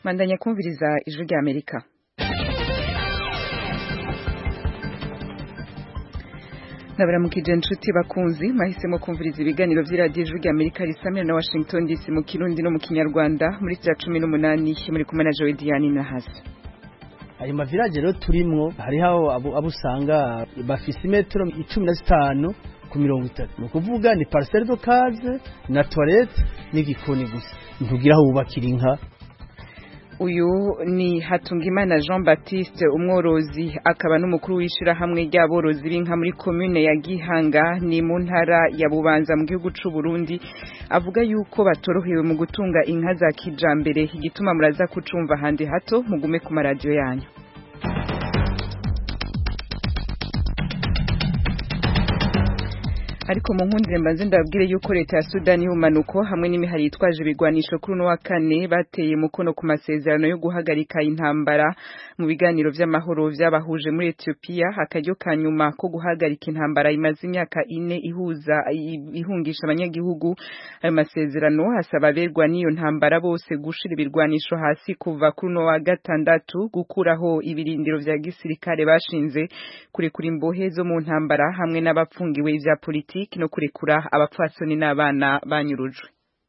bandanya kumviriza ijwi rya amerika nabaramukije inshuti bakunzi mwahisemo kumviriza ibiganiro vy'iradiyo ijwi rya amerika risamira na washington dc mu kirundi no mu kinyarwanda muri za cumi n'umunani muri kumwe na jowe diane na hasi ayo mavirage rero turimwo hariho abo abo usanga bafise imetero icumi na zitanu ku mirongo itatu ni ukuvuga ni parcelle de case na toilette n'igikoni gusa ntugira aho wubakira inka uyu ni Hatungimana Jean Baptiste umworozi akaba n'umukuru w'ishirahamwe ry'aborozi b'inka muri commune ya Gihanga ni mu ntara ya Bubanza mu gihugu c'u Burundi avuga yuko batorohewe mu gutunga inka za kijambere igituma muraza kucumva handi hato mugume ku maradiyo yanyu ariko mu nkundire mbanze ndababwire yuko leta ya Sudani y'ubumanuko hamwe n'imihari yitwaje ibigwanisho kuri uno wa kane bateye mukono ku masezerano yo guhagarika intambara mu biganiro vy'amahoro vyabahuje muri Ethiopia akaryo ka nyuma ko guhagarika intambara imaze imyaka ine ihuza ihungisha abanyagihugu ayo masezerano asaba aberwa n'iyo ntambara bose gushira ibirwanisho hasi kuva kuri uno wa gatandatu gukuraho ibirindiro vya gisirikare bashinze kurekura imbohe zo mu ntambara hamwe n'abapfungiwe ivya politiki no kurekura abapfasoni n'abana banyurujwe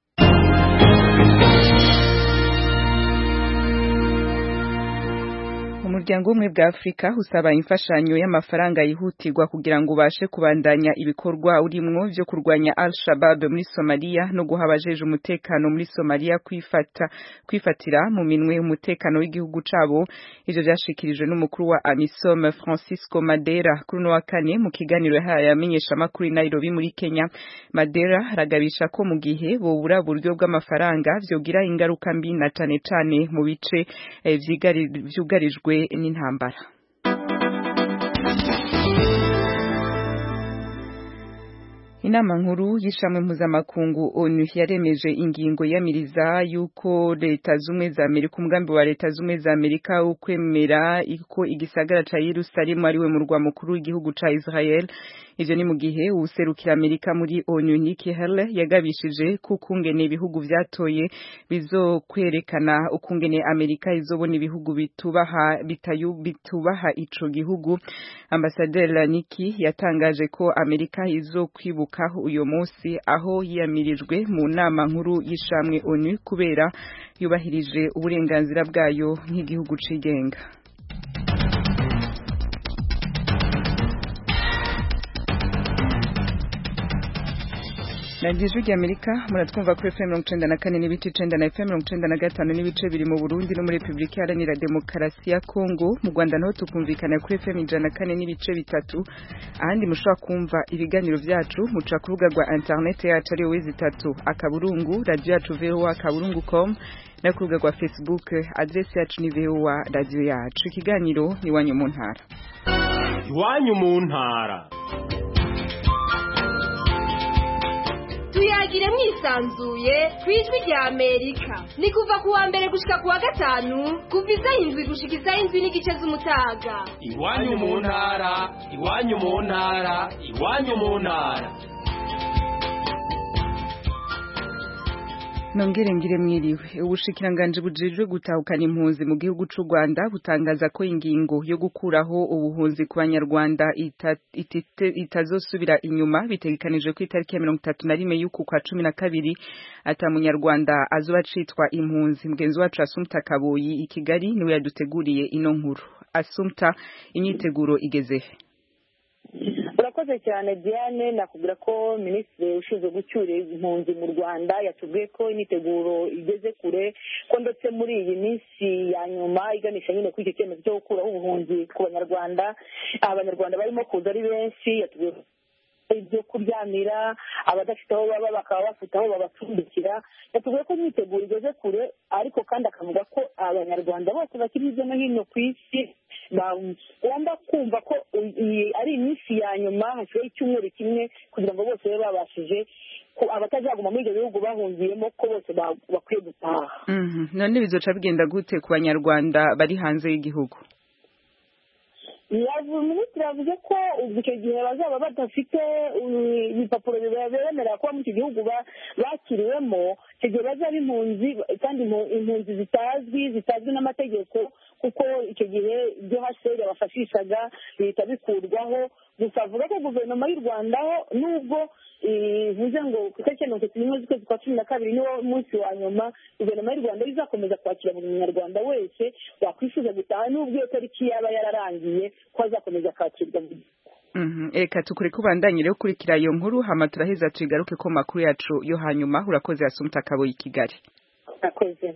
umuryango umwe bwa Afrika usaba imfashanyo y'amafaranga yihutirwa kugira ngo ubashe kubandanya ibikorwa urimwo vyo kurwanya Al-Shabaab muri Somalia no guha abajeje umutekano muri Somalia kwifata kwifatira mu minwe umutekano w'igihugu cabo ivyo vyashikirijwe n'umukuru wa AMISOM Francisco Madera kuri no wa kane mu kiganiro yahaye amenyesha makuru i Nairobi muri Kenya Madera aragabisha ko mu gihe bobura buryo bw'amafaranga vyogira ingaruka mbi na cane cane mu bice eh, vyugarijwe n'intambara inama nkuru y'ishamwe mpuzamakungu onu yaremeje ingingo yamiriza yuko leta zumwe za amerika umugambi wa leta zumwe za amerika ukwemera ko igisagara ca yerusalemu ariwe murwa mukuru w'igihugu ca israel ivyo ni mu gihe uwuserukira amerika muri onu Nikki Haley yagabishije ko ukungene ibihugu vyatoye bizokwerekana ukungene amerika izobona ibihugu bitubaha bitayu bitubaha ico gihugu ambasaderi Nikki yatangaje ko amerika izokwibuka uyo munsi aho yiyamirijwe mu nama nkuru y'ishamwe onu kubera yubahirije uburenganzira bwayo nk'igihugu cigenga Radiyo ijwi ry'Amerika muratwumva kuri FM mirongo icenda na kane n'ibice icenda na FM mirongo icenda na gatanu n'ibice biri mu Burundi no muri Repubulika Iharanira Demokarasi ya Kongo mu Rwanda naho tukumvikana kuri FM ijana na kane n'ibice bitatu ahandi mushobora kumva ibiganiro vyacu muca ku rubuga rwa internet yacu ariyo wezi itatu akaburungu radio yacu voa akaburungu com no ku rubuga rwa Facebook adresse yacu ni voa radio yacu ikiganiro ni iwanyu mu ntara iwanyu mu ntara tuyagire mwisanzuye ku ijwi rya amerika ni kuva ku wa mbere gushika ku wa gatanu kuva isaha indwi gushika isaha indwi n'igice z'umutaga iwanyu mu ntara iwanyu mu ntara iwanyu mu ntara nongere ngire mwiriwe ubushikiranganje bujejwe gutahukana impunzi mu gihugu c'u Rwanda butangaza ko ingingo yo gukuraho ubuhunzi ku banyarwanda itazosubira inyuma bitegekanijwe ku itariki ya mirongo itatu na rimwe y'uku kwa cumi na kabiri ata munyarwanda azoba acitwa impunzi mugenzi wacu Asumta Kaboyi i Kigali niwe yaduteguriye ino nkuru Asumta imyiteguro igezehe urakoze cyane diane nakubwira ko minisitiri ushinzwe gucyura impunzi mu rwanda yatubwiye ko imyiteguro igeze kure ko ndetse muri iyi minsi ya nyuma iganisha nyine kuri icyo cyemezo cyo gukuraho ubuhunzi ku banyarwanda abanyarwanda barimo kuza ari benshi yatubwiye ibyo kuryamira abadafite aho baba bakaba bafite aho babacumbikira yatubwiye ko imyiteguro igeze kure ariko kandi akavuga ko abanyarwanda bose bakiri hirya no hino ku isi bagomba kumva ko iyi ari iminsi ya nyuma hasigaye icyumweru kimwe kugira ngo bose babe babashije abatazaguma muri ibyo bihugu bahungiyemo ko bose bakwiye gutaha none bizoca bigenda gute ku banyarwanda bari hanze y'igihugu minisitiri yavuze ko icyo gihe bazaba badafite ibipapuro bibemerera kuba muri icyo gihugu bakiriwemo icyo gihe bazaba impunzi kandi impunzi zitazwi zitazwi n'amategeko kuko icyo gihe ibyo haseri yabafashishaga bihita bikurwaho gusa avuga ko guverinoma y'u rwanda nubwo ivuze ngo ku itariki mirongo itatu n'imwe z'ukwezi kwa cumi na kabiri niwo munsi wa nyuma guverinoma y'u rwanda izakomeza kwakira buri munyarwanda wese wakwifuza gutaha n'ubwo iyo tariki yaba yararangiye ko azakomeza akakirwa reka tukure kubandanye rero kurikira iyo nkuru hama turaheza tugaruke ko makuru yacu yo hanyuma urakoze yasumta akaboye i kigali urakoze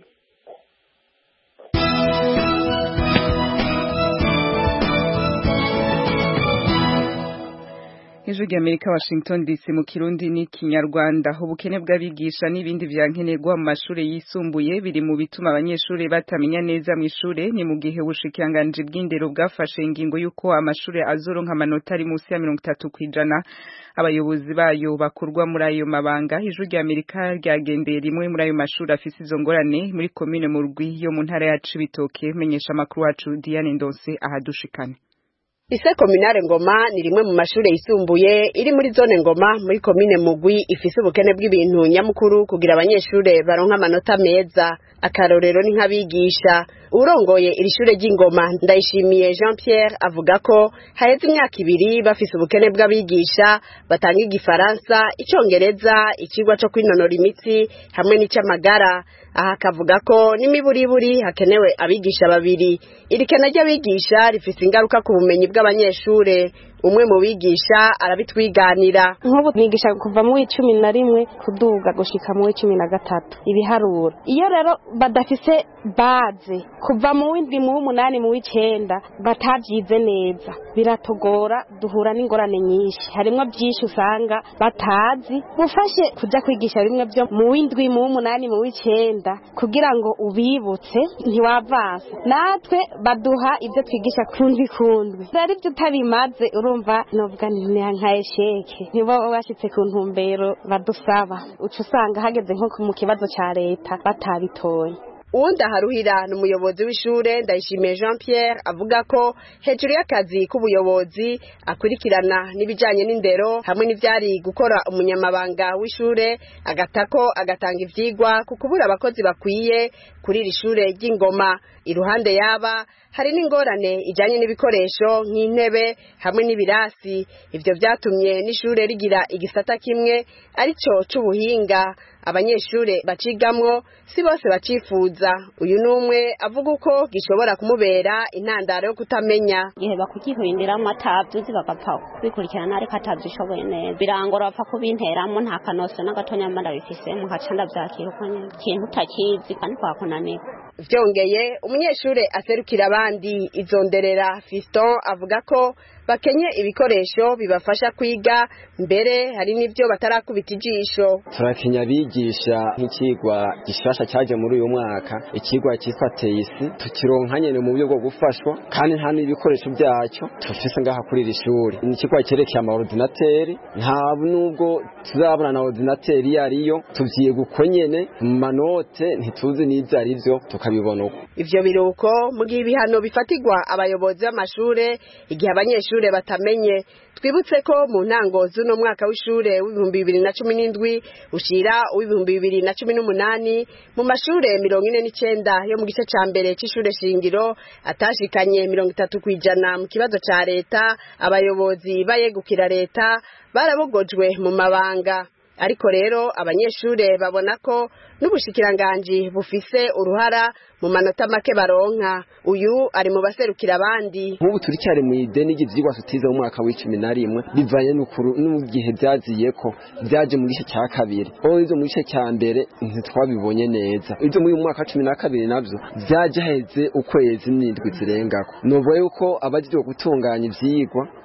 ijwi ry'amerika washington dc mu kirundi n'ikinyarwanda ubukene bw'abigisha n'ibindi vyankenerwa mu mashuri yisumbuye biri mu bituma abanyeshuri batamenya neza mu ishure ni mu gihe ubushikiranganji bw'indero bwafashe ingingo y'uko amashuri azoronka amanota ari munsi ya mirongo itatu kw'ijana abayobozi bayo bakurwa muri ayo mabanga ijwi ry'amerika ryagendeye rimwe muri ayo mashuri afise izo ngorane muri komine mu rwi yo mu ntara ya cibitoke menyesha amakuru wacu diane ndonse ahadushikane Ise kominare ngoma ni rimwe mu mashure yisumbuye iri muri zone ngoma muri komine mugwi ifise ubukene bw'ibintu nyamukuru kugira abanyeshure baronka amanota meza akarorero ni nk'abigisha urongoye iri shure ry'ingoma ndayishimiye Jean Pierre avuga ko haheze imyaka ibiri bafise ubukene bw'abigisha batanga igifaransa icongereza ikigwa co kwinonora imitsi hamwe n'icamagara aha akavuga ko n'imiburiburi hakenewe abigisha babiri iri kena ry'abigisha rifise ingaruka ku bumenyi bw'abanyeshure umwe mu bigisha arabitwiganira nk'ubu nigisha kuva mu w'icumi na rimwe kuduga gushika mu w'icumi na gatatu ibiharuro iyo rero badafise baze kuva mu w'indwi mu w'umunani mu w'icenda batavyize neza biratogora duhura n'ingorane nyinshi harimwo byinshi usanga batazi bufashe kuja kwigisha bimwe byo mu w'indwi mu w'umunani mu w'icenda kugira ngo ubibutse ntiwavasa natwe baduha ibyo twigisha kundwi kundwi rero ibyo utabimaze urumva novuga nti nka esheke nibo bashitse ku ntumbero badusaba uca usanga hageze nko mu kibazo ca leta batabitoye uwundi aharuhira ni umuyobozi w'ishure ndayishimiye jean pierre avuga ko hejuru y'akazi k'ubuyobozi akurikirana n'ibijanye n'indero hamwe n'ivyari gukora umunyamabanga w'ishure agatako agatanga ivyigwa ku kubura abakozi bakwiye kuri iri shure ry'ingoma iruhande yaba hari n'ingorane ijanye n'ibikoresho nk'intebe hamwe n'ibirasi ivyo vyatumye n'ishure rigira igisata kimwe arico c'ubuhinga abanyeshure bacigamwo si bose bacifuza uyu numwe avuga uko gishobora kumubera intandaro yo kutamenya igihe bakugihindiramwo atavyuzi bagapfa kubikurikirana ariko atavyishoboye neza birangora bapfa kubinteramwo nta kanoso n'agatonya mba ndabifisemo nkaca ndavyakira uko nyene ikintu utakizi kandi kwakunanira vyongeye umunyeshure aserukira abandi izonderera fiston avuga ko bakenye ibikoresho bibafasha kwiga mbere hari n'ibyo batarakubita ijisho turakenya abigisha nk'ikigwa gishasha cyaje muri uyu mwaka ikigwa cyitwa teyisi tukironka nyene mu buryo bwo gufashwa kandi nta n'ibikoresho byacyo tufise ngaha kuri iri shuri ni ikigwa cyerekeye amaordinateri nta nubwo tuzabona na ordinateri iyo ariyo tuvyiga uko nyene mu manote ntituzi n'ivyo ari vyo tukabibona uko ivyo biruko mu gihe ibihano bifatirwa abayobozi b'amashure igihe abanyeshure batamenye twibutse ko mu ntango z'uno mwaka w'ishure w'ibihumbi bibiri na cumi n'indwi ushira uw'ibihumbi bibiri na cumi n'umunani mu mashure mirongo ine n'icenda yo mu gice ca mbere c'ishure shingiro atashikanye mirongo itatu kw'ijana mu kibazo ca leta abayobozi bayegukira leta barabogojwe mu mabanga ariko rero abanyeshure babona ko n'ubushikiranganji bufise uruhara mu manota make baronka uyu ari mu baserukira abandi nk'ubu turicyari mu ideni ry'ivyigwa tutize mu mwaka w'icumi na rimwe bivanye n'igihe vyaziye ko vyaje mu gice cya kabiri aho ivyo mu gice cya mbere ntitwabibonye neza ivyo muri uyu mwaka cumi na kabiri navyo vyaje heze ukwezi n'indwi zirengako novuga yuko abajejwe gutunganya ivyigwa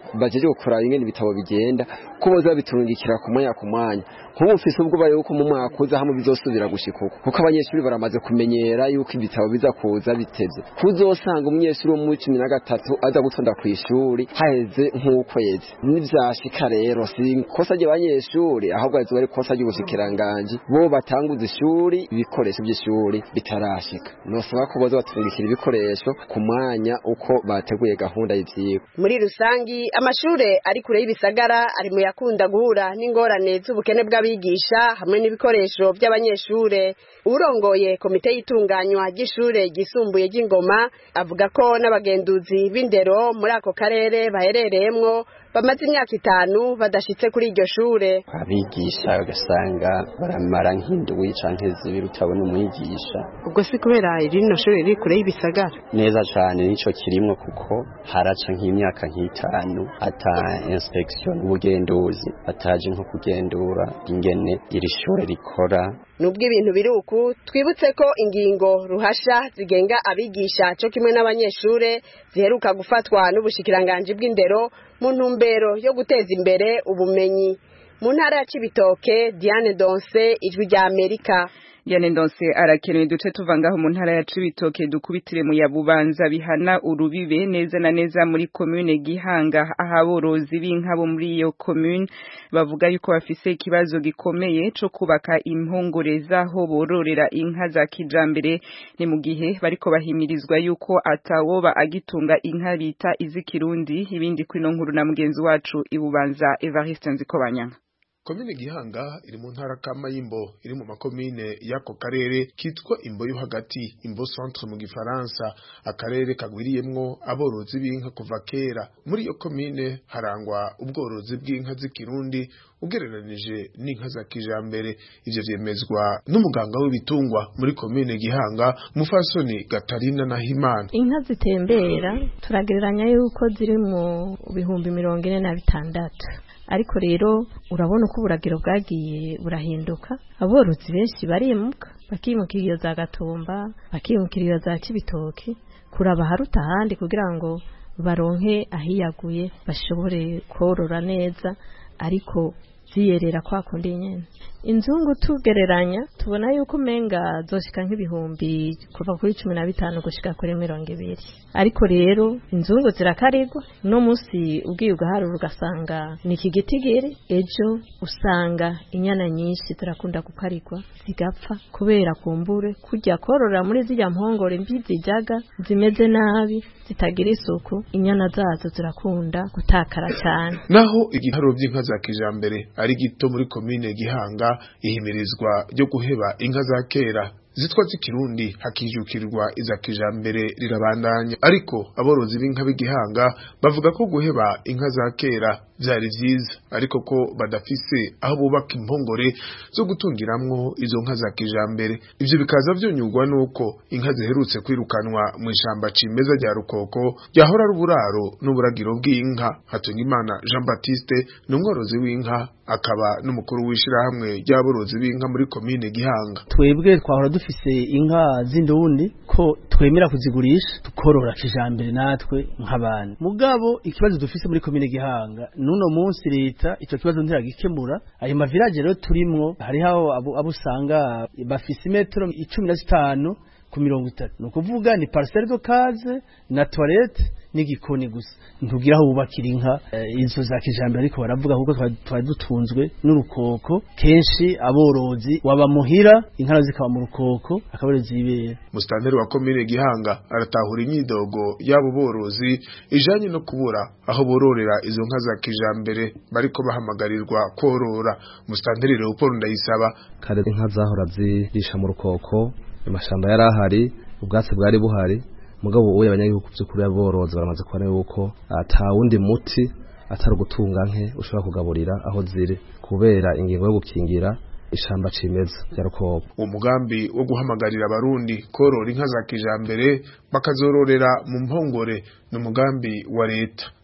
bajeje gukora ingene ibitabo bigenda ko boza biturungikira ku mwanya ku mwanya nk'ubu mfise ubwoba yuko mu mwaka uza hamwe bizosubira gushika uko kuko abanyeshuri baramaze kumenyera yuko ibitabo biza kuza bitevye kuzosanga umunyeshuri wo mu cumi na gatatu aza gutonda ku ishuri haheze nk'ukwezi nivyashika rero si ikosa ry'abanyeshuri ahubwo rizoba ari ikosa ry'ubushikiranganji bo batanguza ishuri ibikoresho by'ishuri bitarashika nosaba ko boza batungikira ibikoresho ku mwanya uko bateguye gahunda y'ivyigwa muri rusangi amashure ari kure y'ibisagara ari mu yakunda guhura n'ingorane z'ubukene bw'abigisha hamwe n'ibikoresho by'abanyeshure urongoye komite y'itunganywa ry'ishure ryisumbuye ry'ingoma avuga ko n'abagenduzi b'indero muri ako karere baherereyemwo bamaze imyaka itanu badashitse kuri iryo shure abigisha ugasanga baramara nk'indwi canke zibiri utabona umwigisha ubwo si kubera rino shure riri kure y'ibisagara neza cane nico kirimwo kuko haraca nk'imyaka nk'itanu ata inspection ubugenduzi bataje nko kugendura ingene iri shure rikora nubwo ibintu biri uku twibutse ko ingingo ruhasha zigenga abigisha cyo kimwe n'abanyeshure ziheruka gufatwa n'ubushikiranganji bw'indero mu ntumbero yo guteza imbere ubumenyi mu ntara ya Cibitoke Diane Donse ijwi rya Amerika Diane Donse arakenewe duce tuva ngaho mu ntara ya Cibitoke dukubitire mu yabubanza bihana urubibe neza na neza muri commune Gihanga ahaborozi b'inka bo muri iyo commune bavuga yuko bafise ikibazo gikomeye co kubaka impongore zaho bororera inka za kijambere ni mu gihe bariko bahimirizwa yuko atawoba agitunga inka bita izikirundi ibindi kwino nkuru na mugenzi wacu ibubanza Evariste Nzikobanyanga komine gihanga iri mu ntara kama y'imbo iri mu makomine y'ako karere kitwa imbo yo hagati imbo centre mu gifaransa akarere kagwiriyemwo aborozi b'inka kuva kera muri iyo komine harangwa ubworozi bw'inka z'ikirundi ugereranije n'inka za kijambere ivyo vyemezwa n'umuganga w'ibitungwa muri komine gihanga mufasoni gatarina na himana inka zitembera turagereranya yuko ziri mu bihumbi mirongo ine na bitandatu ariko rero urabona uko uburagiro bwagiye burahinduka aborozi benshi barimuka bakimukira iyo za gatumba bakimukira iyo za kibitoki kuraba haruta ahandi kugira ngo baronke ahiyaguye bashobore korora neza ariko ziyerera kwa kundi nyene inzungu tugereranya tubona yuko umenga zoshika nk'ibihumbi kuva kuri cumi na bitanu gushika kuri mirongo ibiri ariko rero inzungu zirakarirwa no munsi ubwiye ugaharura ugasanga ni iki gitigiri ejo usanga inyana nyinshi zirakunda gukarirwa zigapfa kubera kumbure kujya korora muri zirya mpongore mbi zijaga zimeze nabi zitagira isuku inyana zazo zirakunda gutakara cyane naho igitaro by'inka za kijambere ari gito muri komine gihanga ihimirizwa ryo guheba inka za kera zitwa z'ikirundi hakijukirwa iza kijambere rirabandanya ariko aborozi b'inka b'igihanga bavuga ko guheba inka za kera vyari vyiza ariko ko badafise aho bubaka impongore zo gutungiramwo izo nka za kijambere ivyo bikaza vyonyurwa nuko inka ziherutse kwirukanwa mu ishamba cimeza rya rukoko ryahora ari uburaro n'uburagiro bw'inka hatungimana jean baptiste ni umworozi w'inka akaba n'umukuru w'ishirahamwe ry'aborozi b'inka muri komine gihanga twebwe twahora dufise inka z'indundi ko twemera kuzigurisha tukorora kijambere natwe nk'abantu mugabo ikibazo dufise muri komine gihanga nuno munsi leta ico kibazo ntiragikemura ayo mavirage rero turimwo hariho abo abo usanga bafise imetero icumi na zitanu ku mirongo itatu ni ukuvuga ni parcelle de case na toilette n'igikoni gusa ntugira aho wubakira inka izo za kijambere ariko baravuga kuko twari dutunzwe n'urukoko kenshi aborozi waba muhira inka zikaba mu rukoko akaba ari zibera musitanteri wa komine gihanga aratahura imyidogo y'abo borozi ijanye no kubura aho bororera izo nka za kijambere bariko bahamagarirwa korora musitanteri Leopold Ndayisaba kare inka zahora zirisha mu rukoko amashamba yari ahari ubwatsi bwari buhari mugabo ubu abanyagihugu by'ukuri aborozi baramaze kubona yuko ata wundi muti atari ugutunga nke ushobora kugaburira aho ziri kubera ingingo yo gukingira ishamba cimeza rya rukobo uwo mugambi wo guhamagarira abarundi korora inka za kijambere bakazororera mu mpongore ni umugambi wa leta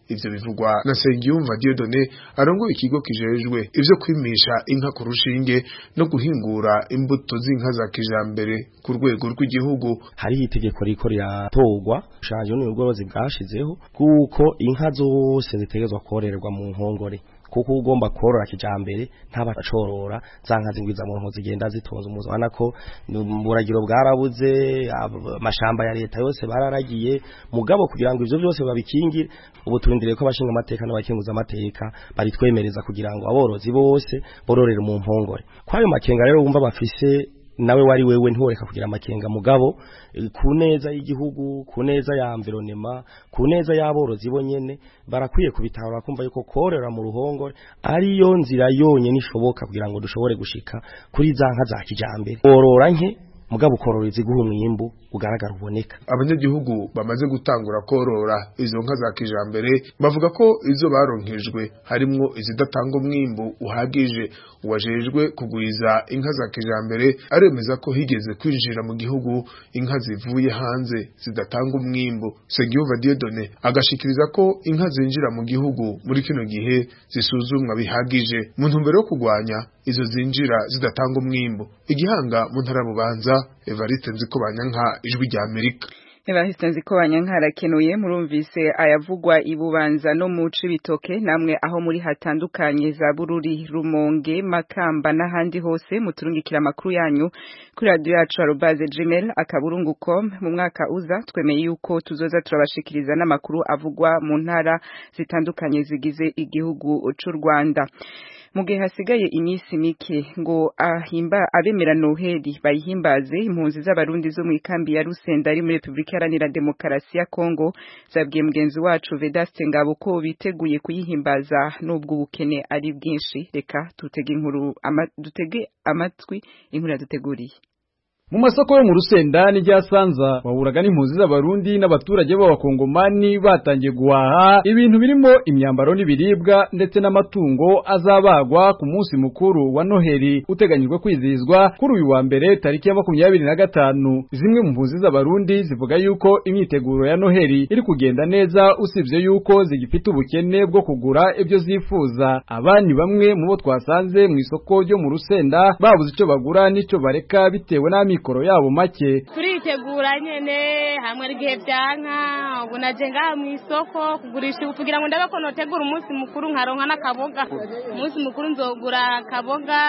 ivyo bivugwa na Sengiyumva Dieudonné arongoye ikigo kijejwe ivyo kwimisha inka ku rushinge no guhingura imbuto z'inka za kijambere ku rwego rw'igihugu hariho itegeko riko riratorwa ushanje n'ubworozi bwashizeho kuko inka zose zitegerezwa kororerwa mu nkongore kuko ugomba korora kijambere ntabacorora zanka zingwiza mu nko zigenda zitonze umuzo wana ko buragiro bwarabuze amashamba ya leta yose bararagiye mugabo kugira ngo ivyo byose babikingire ubu turindiriye ko abashinga amateka n'abakinguza amateka bari twemereza kugira ngo aborozi bose bororere mu mpongore kwayo makenga rero wumva bafise nawe wari wewe ntiworeka kugira amakenga mugabo ku neza y'igihugu ku neza ya environnement ku neza y'aborozi bo nyene barakwiye kubitahura kumva yuko korera mu ruhongore ariyo nzira yonyene ishoboka kugira ngo dushobore gushika kuri za nka za kijambere borora nke mugabo ukorora iziguha umwimbu ugaragara uboneka abanyagihugu bamaze gutangura korora izo nka za kijambere bavuga ko izo baronkejwe harimwo izidatanga umwimbu uhagije uwajejwe kugwiza inka za kijambere aremeza ko higeze kwinjira mu gihugu inka zivuye hanze zidatanga umwimbu Segiyuva Dieudonné agashikiriza ko inka zinjira mu gihugu muri kino gihe zisuzumwa bihagije mu ntumbero yo kugwanya izo zinjira zidatanga umwimbu igihanga mu ntara bubanza Evariste Nzikobanyanka ijwi rya Amerika Evariste Nzikobanyanka arakenuye murumvise ayavugwa ibubanza no mu Cibitoke namwe aho muri hatandukanye za Bururi Rumonge Makamba n'ahandi hose muturungikira amakuru yanyu kuri radio yacu arobase gmail akaburungu.com mu mwaka uza twemeye yuko tuzoza turabashikiriza n'amakuru avugwa mu ntara zitandukanye zigize igihugu c'u Rwanda mu gihe hasigaye iminsi mike ngo ahimba abemera noheli bayihimbaze impunzi z'abarundi zo mu ikambi ya Rusenda ari muri Republika Iharanira Demokarasi ya Kongo zabwiye mugenzi wacu Vedaste Ngabo ko biteguye kuyihimbaza nubwo ubukene ari bwinshi reka tutege inkuru ama, dutege amatwi inkuru yaduteguriye mu masoko yo mu rusenda n'irya sanza wahuraga n'impunzi z'abarundi n'abaturage b'abakongomani batangiye guhaha ibintu birimo imyambaro n'ibiribwa ndetse n'amatungo azabagwa ku munsi mukuru wa noheli uteganyijwe kwizihizwa kuri uyu wa mbere tariki ya makumyabiri na gatanu zimwe mu mpunzi z'abarundi zivuga yuko imyiteguro ya noheli iri kugenda neza usibye yuko zigifite ubukene bwo kugura ibyo zifuza abandi bamwe mu bo twasanze mu isoko ryo mu rusenda babuze icyo bagura n'icyo bareka bitewe n'ami amikoro yabo make turitegura nyene hamwe igihe byanka ubu naje ngaha mu isoko kugurisha ubu kugira ngo ndabe ko notegura umunsi mukuru nkaronka n'akaboga umunsi mukuru nzogura akaboga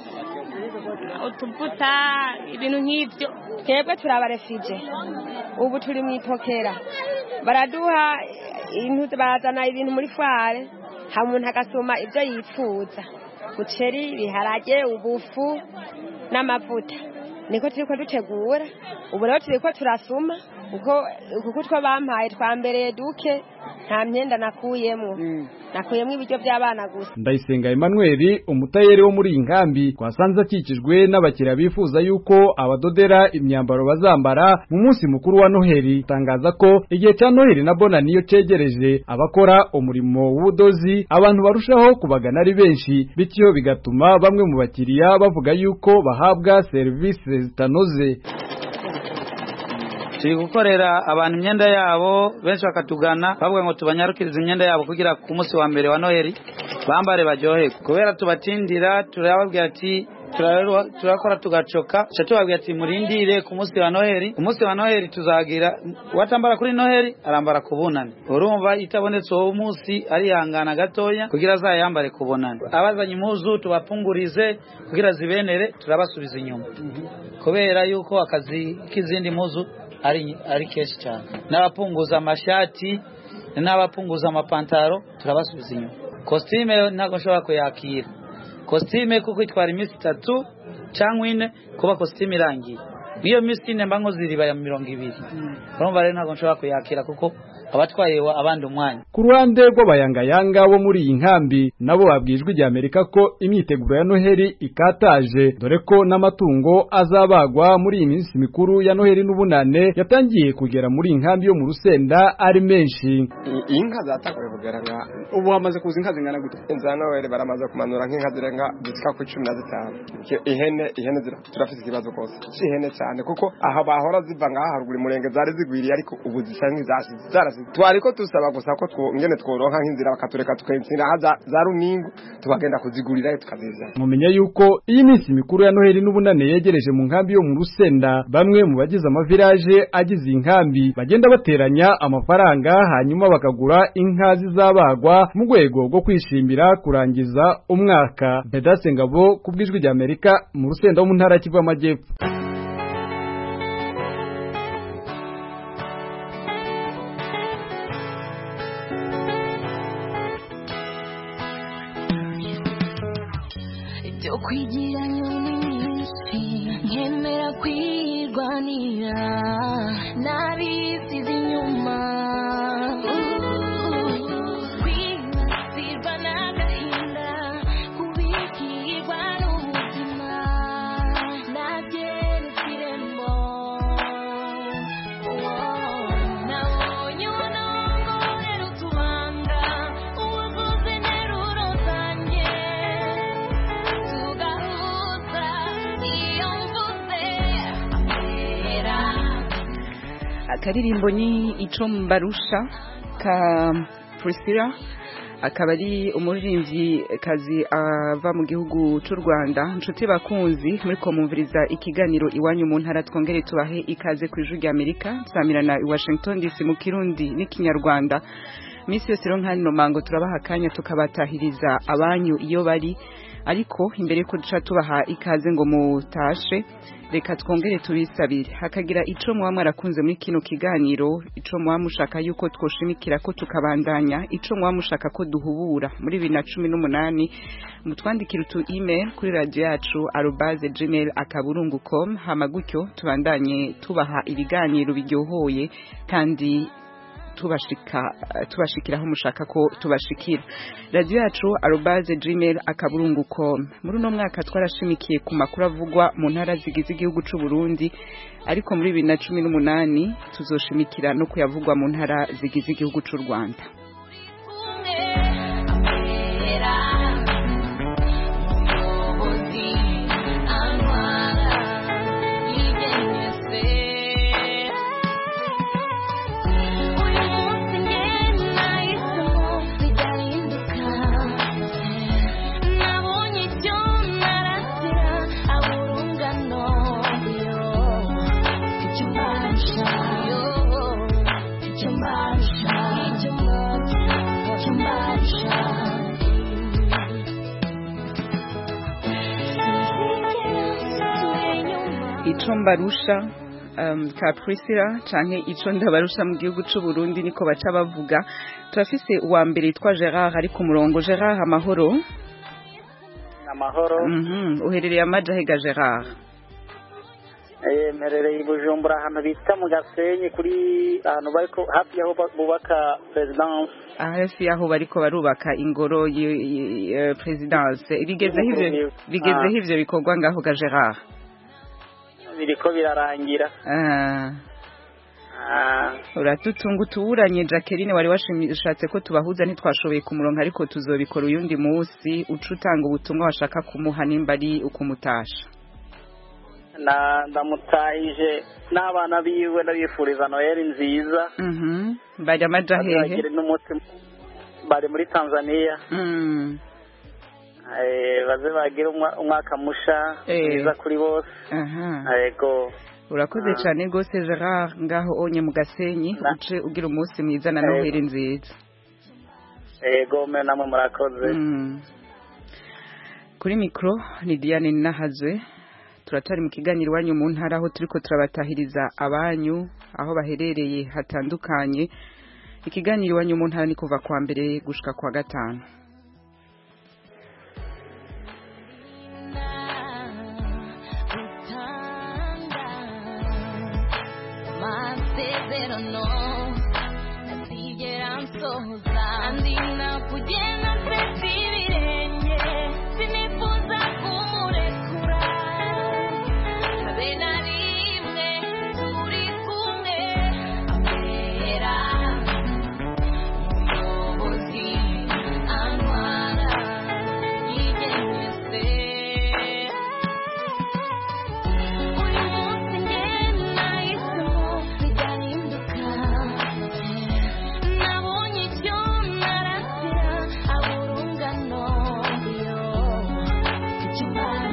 utuvuta ibintu nk'ibyo twebwe turabarefije ubu turi mu ipokera baraduha barazana ibintu muri fware ha umuntu agasoma ibyo yifuza muceri ibiharage ubufu n'amavuta niko turiko dutegura ubu rero turiko turasuma kuko kuko two bampaye twambereye duke nta myenda nakuyemo nakuyemo ibiryo by'abana gusa ndayisenga Emmanuel umutayeri wo muri iyi nkambi twasanze akikijwe n'abakiriya bifuza yuko abadodera imyambaro bazambara mu munsi mukuru wa noheli tangaza ko igihe cya noheli na bona niyo cegereje abakora umurimo w'ubudozi abantu barushaho kubagana ari benshi bityo bigatuma bamwe mu bakiriya bavuga yuko bahabwa serivisi zitanoze turi gukorera abantu imyenda yabo benshi bakatugana bavuga ngo tubanyarukirize imyenda yabo kugira ku munsi wa mbere wa noheli bambare baryohe kubera tubatindira turababwira ati turakora tugacoka tuca tubabwira ati murindire ku munsi wa noheli ku munsi wa noheli tuzagira uwatambara kuri noheli arambara ku bunani urumva itabonetse uwo munsi arihangana gatoya kugira azayambare ku bunani abazanye impuzu tubapungurize kugira zibenere turabasubiza inyuma kubera yuko akazi k'izindi mpuzu ari ari kenshi cyane n'abapunguza amashati n'abapunguza amapantaro turabasubiza inyuma kositime ntabwo nshobora kuyakira kositime kuko itwara iminsi itatu cyangwa ine kuba kositime irangiye iyo minsi ine mba nkoze iriba ya mirongo ibiri urumva rero ntabwo nshobora kuyakira kuko abatwaye abandi umwanya ku ruhande rw'abayangayanga bo muri iyi nkambi nabo babwijwe ijya Amerika ko imyiteguro ya Noheli ikataje dore ko n'amatungo azabagwa muri iyi minsi mikuru ya Noheli n'ubunane yatangiye kugera muri iyi nkambi yo mu Rusenda ari menshi inka zatanguye kugaragara ubu hamaze kuza inka zingana gute inzu ya Noheli baramaze kumanura nk'inka zirenga zisika ku cumi na zitanu ihene ihene turafite ikibazo rwose si ihene cyane kuko aha bahora ziva ngaha haruguru murenge zari zigwiriye ariko ubu zisa nk'izasize tuhasize twariko dusaba gusa ko two- ngene tworonka nk'inzira bakatureka tukensira za, za runingu tukagenda kuzigurirayo tukazizana mumenya yuko iyi minsi mikuru ya Noheli n'ubunane yegereje mu nkambi yo mu Rusenda bamwe mu bagize amavirage agize iyi nkambi bagenda bateranya amafaranga hanyuma bakagura inka zizabagwa mu rwego rwo kwishimira kurangiza umwaka Bedase Ngabo ku bw'ijwi rya Amerika mu Rusenda wo mu ntara ya Kivu y'Amajyepfo ibyo kwigira nyoni nyinshi nkemera kwirwanira nabisize inyuma kwibasirwa n'agahinda kubikirwa n'ubuzima nabyeretse irembo nabonye ubunongo uherutse ubanga uwuzuza interuro zanjye tugahuza iyo mvuze amera akaririmbo ni ico mbarusha ka Priscilla akaba ari umuririmbyi kazi ava mu gihugu cy'u Rwanda inshuti bakunzi muri komumviriza ikiganiro iwanyu mu ntara twongere tubahe ikaze ku ijwi rya Amerika samirana i Washington DC mu kirundi n'ikinyarwanda Misi yose rero nkano mango turabaha akanya tukabatahiriza abanyu iyo bari ariko imbere ko duca tubaha ikaze ngo mutashe reka twongere tubisabire hakagira ico muba mwarakunze muri kino kiganiro ico muba mushaka yuko twoshimikira ko tukabandanya ico muba mushaka ko duhubura muri bibiri na cumi n'umunani mutwandikira utu email kuri radio yacu arobaze gmail akaburungu com hama gutyo tubandanye tubaha ibiganiro biryohoye kandi tubashika tubashikira aho mushaka ko tubashikira radio yacu arobaze gmail akaburungu com muri uno mwaka twarashimikiye ku makuru avugwa mu ntara zigize igihugu c'u Burundi ariko muri bibiri na cumi n'umunani tuzoshimikira no kuyavugwa mu ntara zigize igihugu c'u Rwanda ico mbarusha um, ka Priscilla canke ico ndabarusha mu gihugu c'u Burundi niko baca bavuga turafise uwa mbere yitwa Gerard ari ku murongo Gerard amahoro amahoro mhm uherereye amajahega Gerard eh mperereye i Bujumbura ahantu bita mu Gasenyi kuri ahantu bariko hafi yaho ba- bubaka presidence hafi yaho bariko barubaka ingoro y- y- y- presidence bigezeho ivyo bigezeho ivyo bikorwa ngaho ga Gerard biriko birarangira ah Ah, uratutunga utuburanye Jacqueline wari washatse ko tubahuza ntitwashoboye kumuronka ariko tuzobikora uyundi munsi uca utanga ubutumwa washaka kumuha nimba ari ukumutasha na ndamutahije n'abana biwe ndabifuriza noheli nziza mhm bari amaja hehe Bazagire n'umutima bari muri tanzania Mm. Eh, baze bagire umwa- umwaka musha Eh. mwiza kuri bose aha yego urakoze cyane rwose Gerard ngaho onye mu gasenyi uce ugira umunsi mwiza na Yego. noheli nziza yego mwe namwe murakoze Mm. kuri mikoro ni Diane Nahazwe turatari mu kiganiro iwanyu mu ntara aho turiko turabatahiriza abanyu aho baherereye hatandukanye ikiganiro iwanyu mu ntara ni kuva kwa mbere gushika kwa gatanu amasezerano atigera nsohoza andi nakugenda nsetse ibirenge sinifuza kumurekura habe na rimwe turi kumwe ambera umuyobozi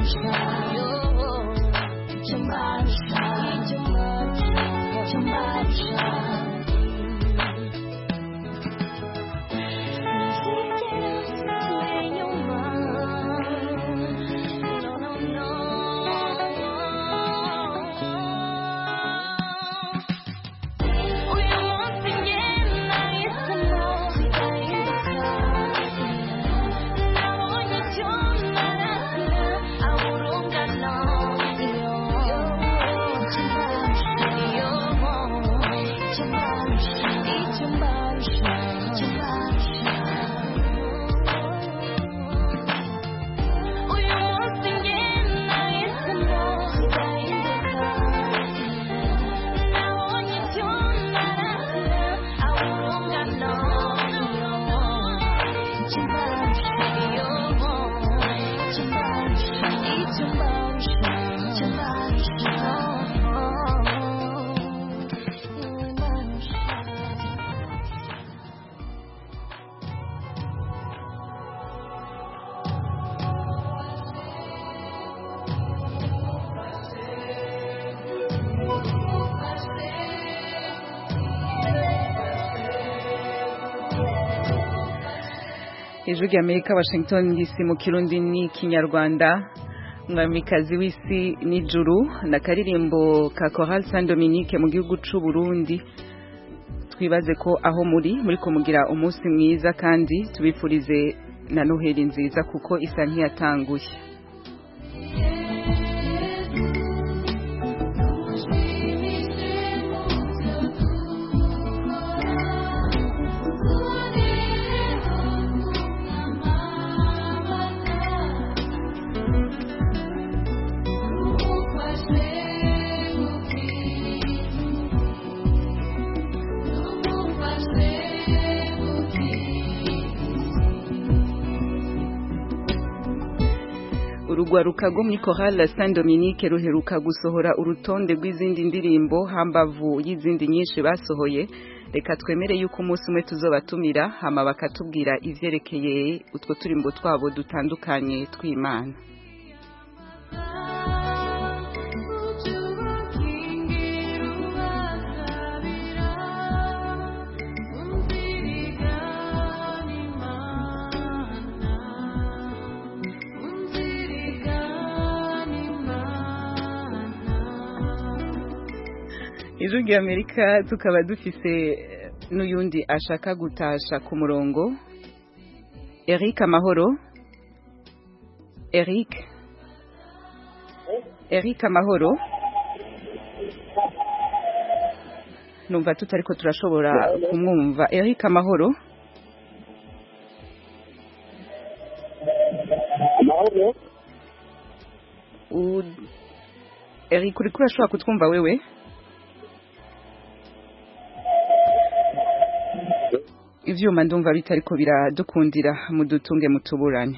ijwi ry'amerika washington dc mu kirundi ni kinyarwanda umwamikazi w'isi n'ijuru na karirimbo ka Choral Saint Dominique mu gihugu c'u Burundi twibaze ko aho muri muri kumugira umunsi mwiza kandi tubifurize na noheli nziza kuko isa ntiyatanguye urugwaruka rwo muri Chorale Saint Dominique ruheruka gusohora urutonde rw'izindi ndirimbo hambavu y'izindi nyinshi basohoye reka twemere yuko umunsi umwe tuzobatumira hama bakatubwira ivyerekeye utwo turimbo twabo dutandukanye tw'Imana ijwi ry'amerika tukaba dufise n'uyundi ashaka gutasha ku murongo eric amahoro eric eric amahoro numva tutariko turashobora kumwumva eric amahoro eric uriko urashobora kutwumva wewe ivyuma ndumva bitariko biradukundira mudutunge mutuburane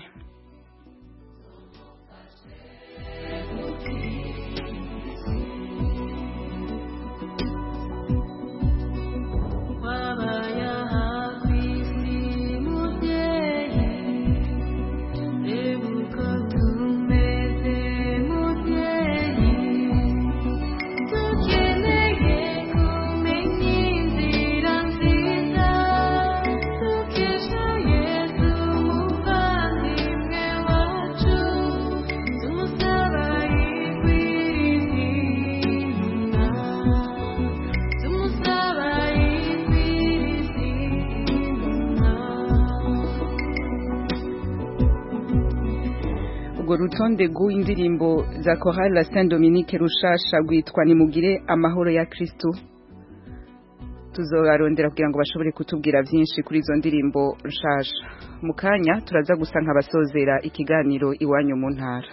urwo rutonde rw'indirimbo za Chorale Saint Dominique rushasha rwitwa nimugire amahoro ya Kristo tuzobarondera kugira ngo bashobore kutubwira byinshi kuri izo ndirimbo rushasha mu kanya turaza gusa nk'abasozera ikiganiro iwanyu mu ntara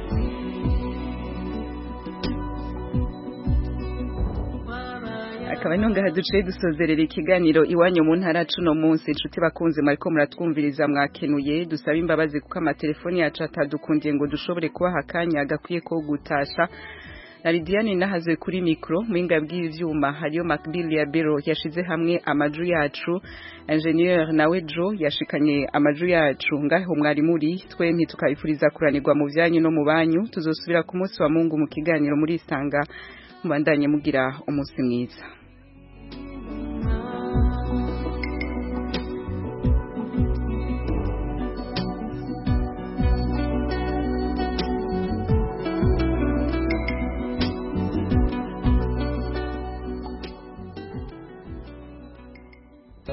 akaba abano ngaha duciye dusozerera ikiganiro iwanyu mu ntara cuno munsi inshuti bakunze mwariko muratwumviriza mwakenuye dusaba imbabazi kuko amatelefoni yacu atadukundiye ngo dushobore kubaha akanya gakwiye ko gutasha na Lidiane nahazwe kuri mikro mwinga bw'ivyuma hariyo Macbill ya Bero yashize hamwe amaju yacu ingenieur nawe Jo yashikanye amaju yacu ngaho mwari muri twe ntitukabifuriza kuranirwa mu vyanyu no mu banyu tuzosubira ku munsi wa Mungu mu kiganiro muri Sanga mubandanye mugira umunsi mwiza